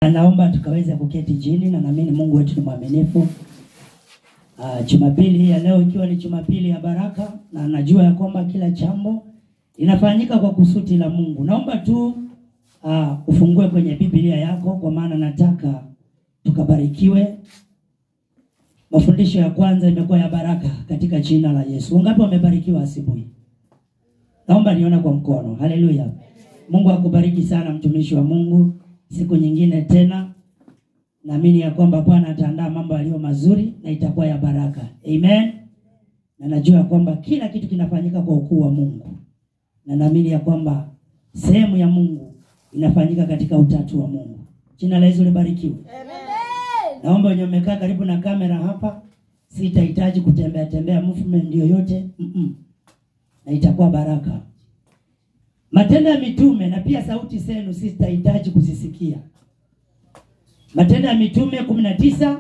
Naomba tukaweze kuketi chini na naamini Mungu wetu ni mwaminifu. Uh, Jumapili hii ya leo ikiwa ni Jumapili ya baraka na najua ya kwamba kila jambo linafanyika kwa kusudi la Mungu. Naomba tu uh, ufungue kwenye Biblia yako kwa maana nataka tukabarikiwe. Mafundisho ya kwanza imekuwa ya baraka katika jina la Yesu. Wangapi wamebarikiwa asubuhi? Naomba nione kwa mkono. Haleluya. Mungu akubariki sana mtumishi wa Mungu. Siku nyingine tena naamini ya kwamba Bwana ataandaa mambo yaliyo mazuri na itakuwa ya baraka. Amen. Na najua ya kwamba kila kitu kinafanyika kwa ukuu wa Mungu. Na naamini ya kwamba sehemu ya Mungu inafanyika katika utatu wa Mungu. Jina la Yesu libarikiwe. Naomba wenye umekaa karibu na kamera hapa, sitahitaji kutembea tembea movement yoyote. Mm -mm. Na itakuwa baraka. Matendo ya Mitume na pia sauti zenu sitahitaji kuzisikia. Matendo ya Mitume kumi na tisa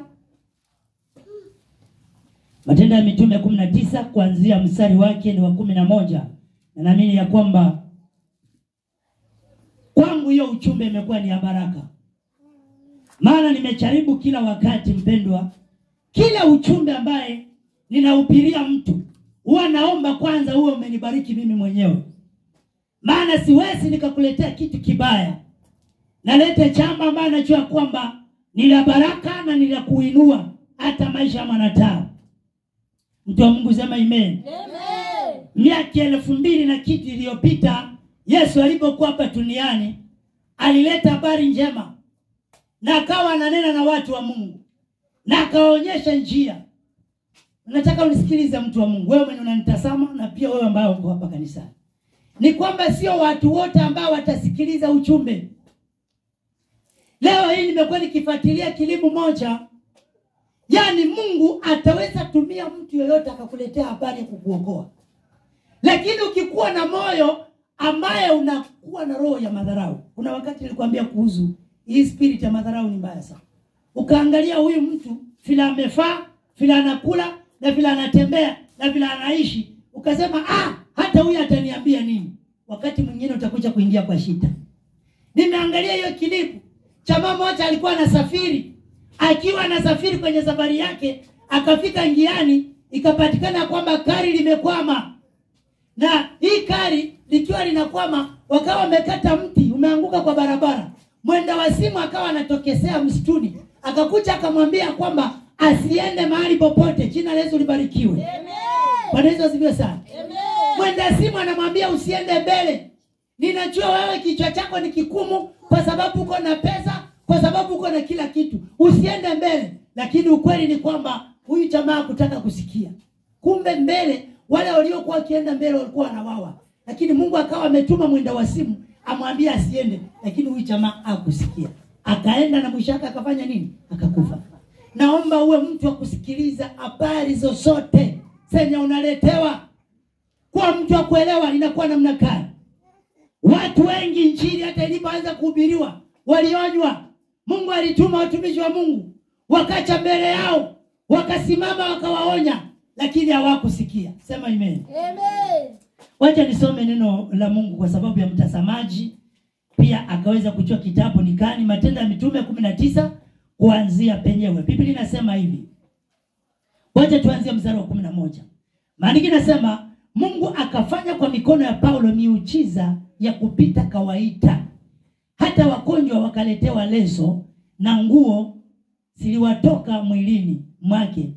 Matendo ya Mitume kumi na tisa kuanzia mstari wake ni wa kumi na moja na naamini ya kwamba kwangu hiyo uchumbe imekuwa ni ya baraka, maana nimejaribu kila wakati, mpendwa, kila uchumbe ambaye ninahubiria mtu huwa naomba kwanza uwe umenibariki mimi mwenyewe, maana siwezi nikakuletea kitu kibaya. Nalete jambo ambayo najua kwamba ni la baraka na ni la kuinua hata maisha ya mwanadamu. Mtu wa Mungu sema amen. Miaka elfu mbili na kitu iliyopita Yesu alipokuwa hapa duniani alileta habari njema na akawa ananena na watu wa Mungu na akawaonyesha njia. Nataka unisikilize mtu wa Mungu, wewe mwenye unanitazama na pia wewe ambaye uko hapa kanisani, ni kwamba sio watu wote ambao watasikiliza ujumbe. Leo hii nimekuwa nikifuatilia kilimu moja, yaani Mungu ataweza tumia mtu yoyote akakuletea habari ya kukuokoa, lakini ukikuwa na moyo ambaye unakuwa na roho ya madharau. Kuna wakati nilikwambia kuhusu hii spirit ya madharau, ni mbaya sana. Ukaangalia huyu mtu vile amefaa, vile anakula na vile anatembea na vile anaishi, ukasema ah, hata huyu ataniambia nini? Wakati mwingine utakuja kuingia kwa shida. Nimeangalia hiyo kilipu Chama moja alikuwa anasafiri, akiwa anasafiri kwenye safari yake, akafika njiani, ikapatikana kwamba gari limekwama, na hii gari likiwa linakwama, wakawa wamekata mti umeanguka kwa barabara. Mwenda wa simu akawa anatokesea msituni, akakuja akamwambia kwamba asiende mahali popote. Jina la Yesu libarikiwe. Bwana Yesu asifiwe sana. Mwenda simu anamwambia usiende mbele, ninajua wewe kichwa chako ni kikumu kwa sababu uko na pesa, kwa sababu uko na kila kitu, usiende mbele. Lakini ukweli ni kwamba huyu jamaa kutaka kusikia, kumbe mbele wale waliokuwa wakienda mbele walikuwa wanawawa, lakini Mungu akawa ametuma mwenda wa simu amwambia asiende, lakini huyu jamaa hakusikia, akaenda na mwisho wake akafanya nini? Akakufa. Naomba uwe mtu wa kusikiliza habari zozote zenye unaletewa, kuwa mtu wa kuelewa inakuwa namna gani. Watu wengi injili hata ilipoanza kuhubiriwa walionywa. Mungu alituma watumishi wa Mungu wakacha mbele yao, wakasimama wakawaonya, lakini hawakusikia. Sema amen. Wacha nisome neno la Mungu kwa sababu ya mtazamaji pia akaweza kujua kitabu ni gani. Matendo ya Mitume kumi na tisa kuanzia penyewe, Biblia inasema hivi. Wacha tuanzie mstari wa kumi na moja. Maandiko inasema Mungu akafanya kwa mikono ya Paulo miujiza ya kupita kawaida, hata wagonjwa wakaletewa leso na nguo ziliwatoka mwilini mwake,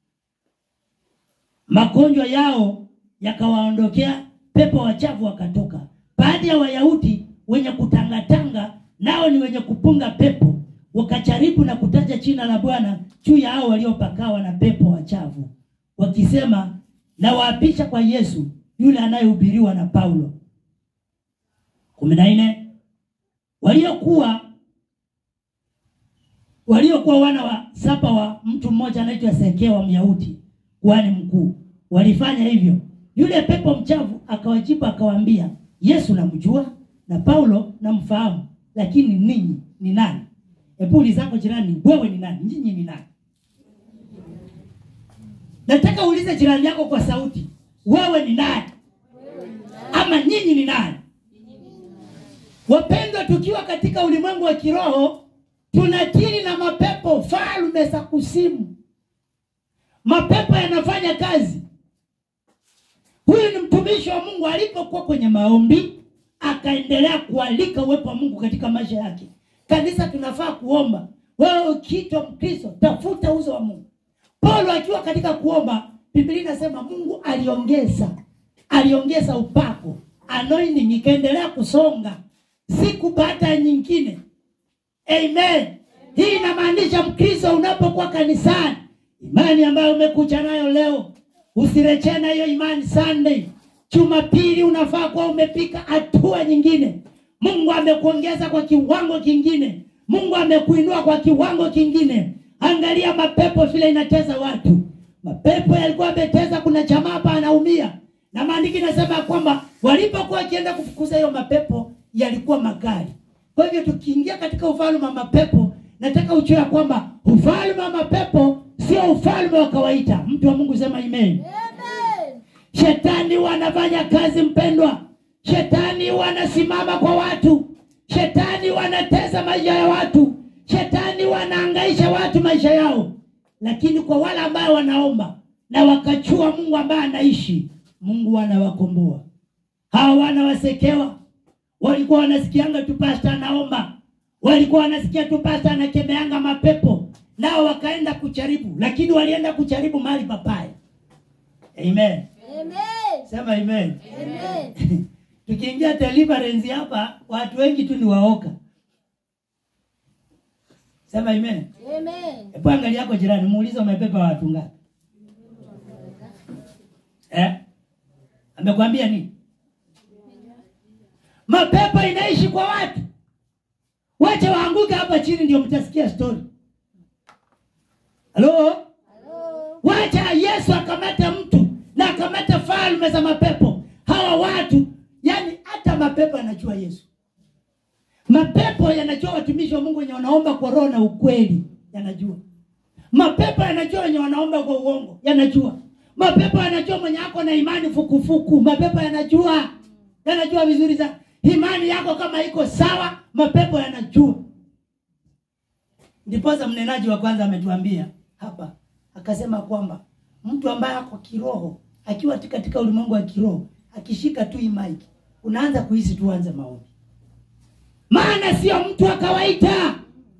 magonjwa yao yakawaondokea, pepo wachafu wakatoka. Baadhi ya Wayahudi wenye kutangatanga, nao ni wenye kupunga pepo, wakajaribu na kutaja jina la Bwana juu ya hao waliopakawa na pepo wachafu, wakisema, na waapisha kwa Yesu yule anayehubiriwa na Paulo. kumi na nne waliokuwa waliokuwa wana wa saba wa mtu mmoja anaitwa Sekewa Myahudi, kuhani mkuu, walifanya hivyo. Yule pepo mchafu akawajibu akawaambia, Yesu namjua na Paulo namfahamu, lakini ninyi ni nani? Hebu ulizako jirani, wewe ni nani? Nyinyi ni nani? Nataka uulize jirani yako kwa sauti, wewe ni nani? Ama nyinyi ni nani? Wapendwa, tukiwa katika ulimwengu wa kiroho tunatili na mapepo falme za kusimu. Mapepo yanafanya kazi. Huyu ni mtumishi wa Mungu, alipokuwa kwenye maombi akaendelea kualika uwepo wa Mungu katika maisha yake. Kanisa tunafaa kuomba. Wewe ukiitwa Mkristo, tafuta uso wa Mungu. Paulo akiwa katika kuomba, Biblia inasema Mungu aliongeza, aliongeza upako, anointing ikaendelea kusonga siku baada ya nyingine. Amen. Hii inamaanisha Mkristo unapokuwa kanisani, imani ambayo umekuja nayo leo, usirejee na hiyo imani Sunday. Jumapili unafaa kuwa umepika hatua nyingine. Mungu amekuongeza kwa kiwango kingine. Mungu amekuinua kwa kiwango kingine. Angalia mapepo vile inateza watu. Mapepo yalikuwa yameteza, kuna jamaa hapa anaumia, na maandiki nasema kwamba walipokuwa wakienda kufukuza hiyo mapepo yalikuwa makali. Kwa hivyo tukiingia katika ufalme wa mapepo, nataka ujue ya kwamba ufalme wa mapepo sio ufalme wa kawaida. Mtu wa Mungu sema amen. Amen. Shetani wanafanya kazi mpendwa. Shetani wanasimama kwa watu. Shetani wanateza maisha ya watu. Shetani wanaangaisha watu maisha yao, lakini kwa wale ambao wanaomba na wakachua Mungu ambaye anaishi, Mungu anawakomboa. Hawa wanawasekewa, walikuwa wanasikianga tu pasta anaomba, walikuwa wanasikia tu pasta anakemeanga mapepo, nao wakaenda kucharibu, lakini walienda kucharibu mahali papaya. Amen. Amen. Sema amen. Amen. Tukiingia deliverance hapa, watu wengi tu ni waoka. Sema amen. Amen. Hebu angalia yako jirani, muulize umepepa watu ngapi? Eh? Amekwambia nini? Mapepo inaishi kwa watu. Wacha waanguke hapa chini ndio mtasikia story. Halo? Hello. Wacha Yesu akamata mtu na akamata falme za mapepo. Hawa watu, yani hata mapepo yanajua Yesu. Mapepo yanajua watumishi wa Mungu wenye wanaomba kwa roho na ukweli, yanajua. Mapepo yanajua wenye wanaomba kwa uongo, yanajua. Mapepo yanajua mwenye ako na imani fukufuku, mapepo yanajua, yanajua vizuri sana. Imani yako kama iko sawa, mapepo yanajua. Ndiposa mnenaji wa kwanza ametuambia hapa, akasema kwamba mtu ambaye ako kiroho, akiwa tu katika ulimwengu wa kiroho, akishika tu hii mic, unaanza kuhisi tu anze maombi, maana sio mtu wa kawaida.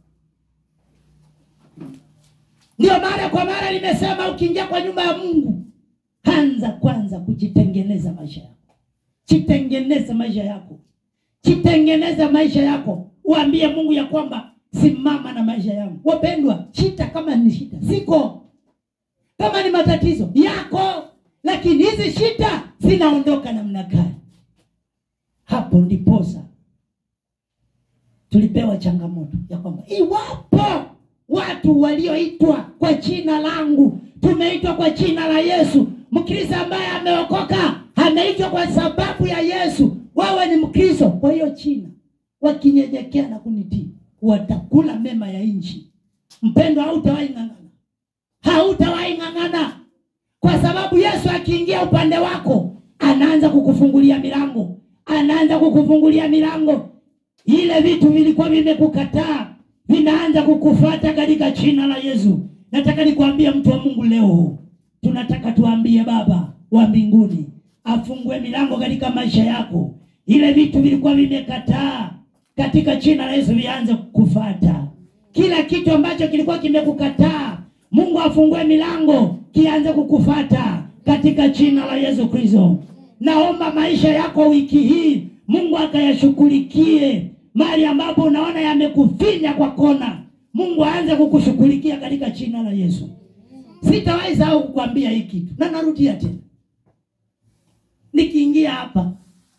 Ndio mara kwa mara nimesema, ukiingia kwa nyumba ya Mungu, anza kwanza kujitengeneza maisha yako, jitengeneze maisha yako, jitengeneze maisha yako, uambie Mungu ya kwamba simama na maisha yangu. Wapendwa, shida kama ni shida siko, kama ni matatizo yako, lakini hizi shida zinaondoka namna gani? Hapo ndiposa tulipewa changamoto ya kwamba iwapo watu walioitwa kwa jina langu, tumeitwa kwa jina la Yesu. Mkristo ambaye ameokoka ameitwa kwa sababu ya Yesu, wawe ni Mkristo kwa hiyo jina, wakinyenyekea na kunitii, watakula mema ya nchi. Mpendwa, hautawahi ng'ang'ana, hautawahi ng'ang'ana, kwa sababu Yesu akiingia upande wako, anaanza kukufungulia milango, anaanza kukufungulia milango ile vitu vilikuwa vimekukataa vinaanza kukufuata katika jina la Yesu. Nataka nikwambie mtu wa Mungu leo, tunataka tuambie Baba wa mbinguni afungue milango katika maisha yako. Ile vitu vilikuwa vimekataa katika jina la Yesu vianze kukufuata. Kila kitu ambacho kilikuwa kimekukataa, Mungu afungue milango kianze kukufuata katika jina la Yesu Kristo. Naomba maisha yako wiki hii Mungu akayashughulikie mahali ambapo unaona yamekufinya kwa kona, Mungu aanze kukushughulikia katika jina la Yesu. Sitawahi sahau kukwambia hii kitu, na narudia tena, nikiingia hapa,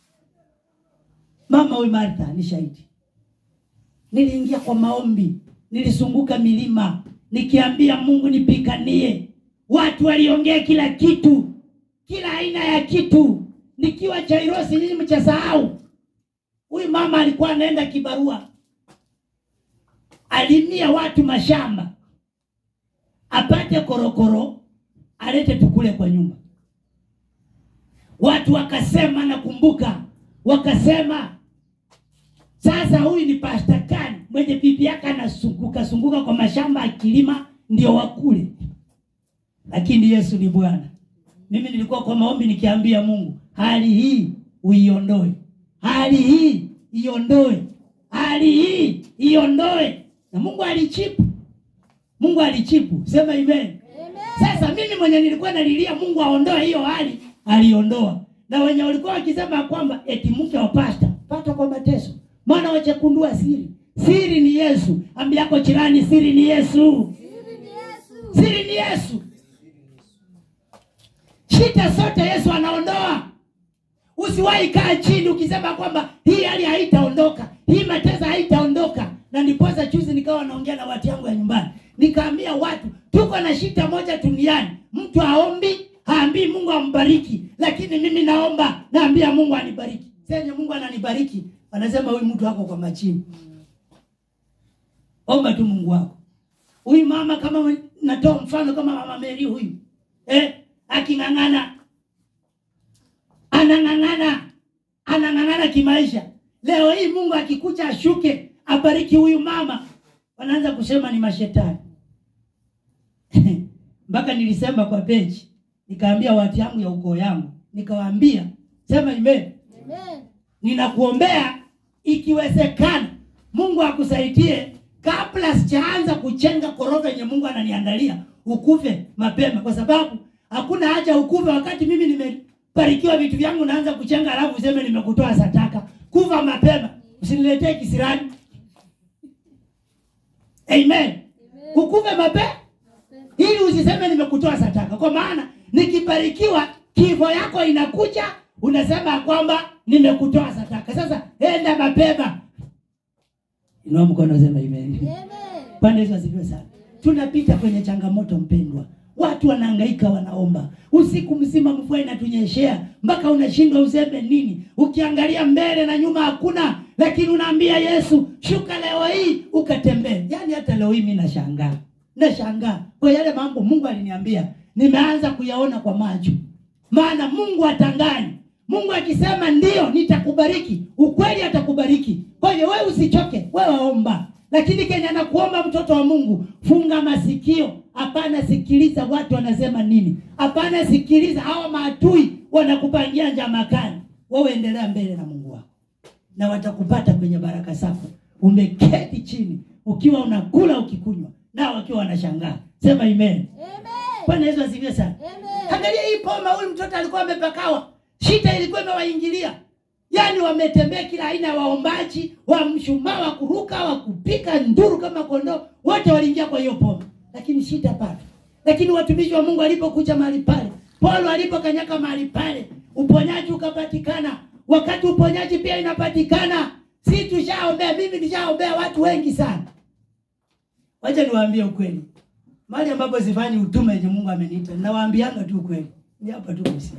mama huyu Martha ni shahidi. Niliingia kwa maombi, nilizunguka milima nikiambia Mungu nipiganie. Watu waliongea kila kitu, kila aina ya kitu, nikiwa Chairosi, nyinyi mchasahau Huyu mama alikuwa anaenda kibarua, alimia watu mashamba apate korokoro alete tukule kwa nyumba. Watu wakasema, nakumbuka wakasema, sasa huyu ni pasta gani mwenye bibi yake anasunguka sunguka kwa mashamba akilima ndio wakule lakini yesu ni bwana mimi nilikuwa kwa maombi nikiambia mungu hali hii uiondoe hali hii iondoe hali hii iondoe na mungu alichipu mungu alichipu sema amen Amen. sasa mimi mwenye nilikuwa nalilia mungu aondoe hiyo hali aliondoa na wenye walikuwa wakisema kwamba eti mke wa pasta pata kwa mateso maana wachakundua siri siri ni yesu ambiako jirani siri ni yesu Siri ni Yesu. siri ni yesu shida zote yesu anaondoa usiwahi kaa chini ukisema kwamba hii hali haitaondoka hii mateso haitaondoka na ndiposa chuzi nikawa naongea na watu yangu ya nyumbani nikaambia watu tuko na shida moja duniani mtu aombi haambii mungu ambariki lakini mimi naomba naambia mungu anibariki senye mungu ananibariki wanasema huyu mtu ako kwa machini omba tu mungu wako huyu mama kama natoa mfano kama mama meri huyu eh, aking'ang'ana anang'ang'ana anang'ang'ana kimaisha leo hii mungu akikucha ashuke abariki huyu mama wanaanza kusema ni mashetani mpaka nilisema kwa peji nikaambia watu yangu ya ukoo yangu nikawaambia sema ime Amen. ninakuombea ikiwezekana mungu akusaidie kabla sijaanza kuchenga koroga yenye mungu ananiandalia ukufe mapema kwa sababu hakuna haja ukufe wakati mimi nimebarikiwa vitu vyangu naanza kuchenga alafu useme nimekutoa sataka kufa mapema usiniletee kisirani amen ukufe mapema ili usiseme nimekutoa sadaka kwa maana nikibarikiwa kifo yako inakuja unasema ya kwamba nimekutoa sadaka sasa enda mapema inua mkono sema amen Amen. Bwana Yesu asifiwe sana. Tunapita kwenye changamoto mpendwa, watu wanahangaika, wanaomba usiku mzima, mvua inatunyeshea mpaka unashindwa useme nini. Ukiangalia mbele na nyuma hakuna, lakini unaambia Yesu, shuka leo hii ukatembee. Yaani hata leo hii mimi nashangaa, nashangaa kwa yale mambo Mungu aliniambia, nimeanza kuyaona kwa macho, maana Mungu atangani Mungu akisema ndio nitakubariki, ukweli atakubariki. Kwa hivyo wewe usichoke, wewe omba. Lakini Kenya nakuomba mtoto wa Mungu, funga masikio. Hapana, sikiliza watu wanasema nini. Hapana, sikiliza hawa maadui wanakupangia njama kali. Wewe endelea mbele na Mungu wako, na watakupata kwenye baraka zako. Umeketi chini ukiwa unakula ukikunywa, nao wakiwa wanashangaa. Sema amen. Amen. Bwana Yesu asifiwe sana. Amen. Angalia hii poma, huyu mtoto alikuwa amepakawa, shida ilikuwa imewaingilia. Yaani wametembea kila aina ya waombaji, wa mshumaa, wa kuruka, wa kupika nduru kama kondoo, wote waliingia kwa hiyo poma, lakini shida bado. Lakini watumishi wa Mungu walipokuja mahali pale, Paulo alipokanyaka mahali pale, uponyaji ukapatikana. Wakati uponyaji pia inapatikana, si tushaombea, mimi nishaombea watu wengi sana. Wacha niwaambie ukweli, mahali ambapo sifanyi utume yenye Mungu ameniita, nawaambianga tu ukweli, ni hapa tu Busia,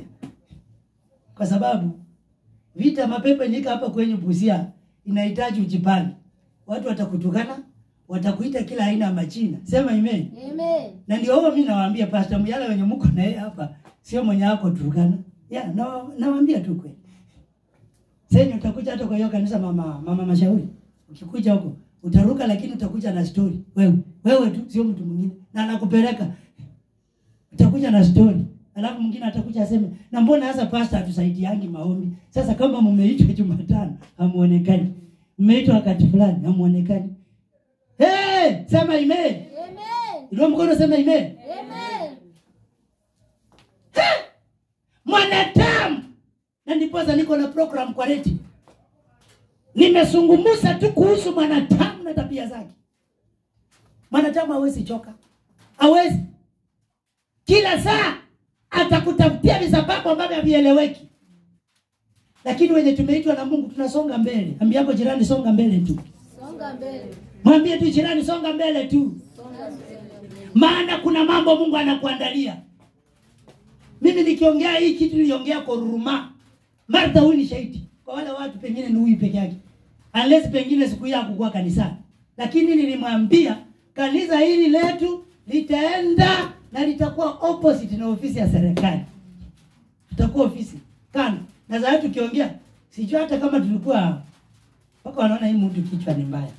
kwa sababu vita mapepo nika hapa kwenye Busia inahitaji ujipange. Watu watakutukana, watakuita kila aina ya majina, sema amen. Amen. Na ndio huo mimi nawaambia Pastor Muyala wenye mko na yeye hapa, sio mwenye wako Turkana. Ya, na nawaambia tu kweli. Sasa utakuja hata kwa hiyo kanisa mama mama mashauri. Ukikuja huko utaruka lakini utakuja na story. Wewe, wewe tu sio mtu mwingine. Na anakupeleka. Utakuja na story. Alafu mwingine atakuja aseme, "Na mbona sasa pastor hatusaidiangi maombi? Sasa kama mmeitwa Jumatano hamuonekani. Mmeitwa wakati fulani hamuonekani." Hey, sema amen. Amen. Ndio mkono sema amen. Amen. mwanadamu na ndiposa niko na program kwa reti nimezungumza tu kuhusu mwanadamu na tabia zake mwanadamu hawezi choka hawezi kila saa atakutafutia visababu ambavyo havieleweki lakini wenye tumeitwa na mungu tunasonga mbele ambiako jirani songa mbele tu Songa mbele. mwambie tu jirani songa mbele tu Songa mbele. maana kuna mambo mungu anakuandalia mimi nikiongea hii kitu niliongea kwa ruruma martha huyu ni shahidi kwa wale watu pengine ni huyu peke yake unless pengine siku hiyo hakukuwa kanisani lakini nilimwambia kanisa hili letu litaenda na litakuwa opposite na ofisi ya serikali tutakuwa ofisi kando na sasa tukiongea sijui hata kama tulikuwa mpaka wanaona hii mtu kichwa ni mbaya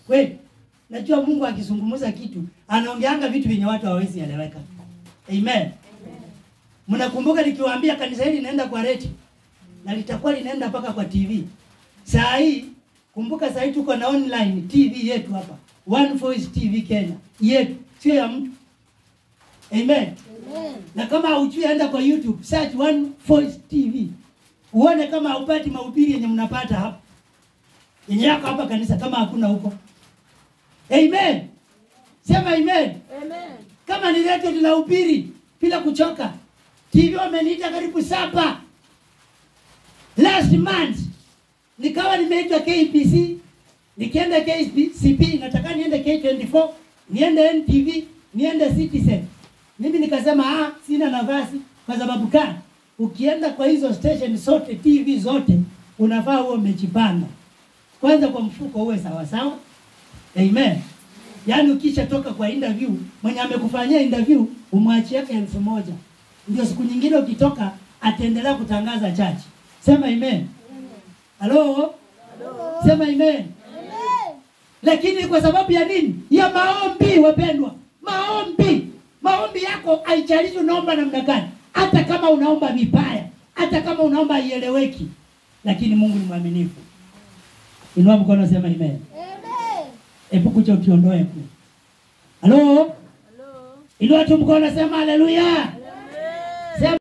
Kweli. Najua Mungu akizungumza kitu, anaongeanga vitu vyenye watu hawawezi eleweka. Amen. Mnakumbuka nikiwaambia kanisa hili linaenda kwa reti na litakuwa linaenda mpaka kwa TV. Saa hii kumbuka, saa hii tuko na online TV yetu hapa, One Voice TV Kenya yetu, sio ya mtu. Amen. Amen. Na kama hujui, enda kwa YouTube search One Voice TV uone kama haupati mahubiri yenye mnapata hapa yenye yako hapa kanisa, kama hakuna huko. Amen. Sema amen. Amen. Kama ni redio linahubiri bila kuchoka. TV wameniita karibu saba. Last month nikawa nimeitwa KBC, nikienda KCP, nataka niende K24, niende NTV, niende Citizen. Mimi nikasema ah, sina nafasi kwa sababu kana ukienda kwa hizo station zote TV zote unafaa uwe umejipanga. Kwanza kwa mfuko uwe sawa sawa. Amen. Yaani ukisha toka kwa interview, mwenye amekufanyia interview umwachie elfu moja. Ndio siku nyingine ukitoka ataendelea kutangaza chachi. Sema amen. Halo? Sema amen. Amen. Lakini kwa sababu ya nini? Ya maombi wapendwa. Maombi. Maombi yako haijalishi unaomba namna gani. Hata kama unaomba vibaya, hata kama unaomba haieleweki, lakini Mungu ni mwaminifu. Inua mkono sema amen. Amen. Hebu kuja ukiondoe kule. Halo? Hello. Inua tu mkono sema haleluya.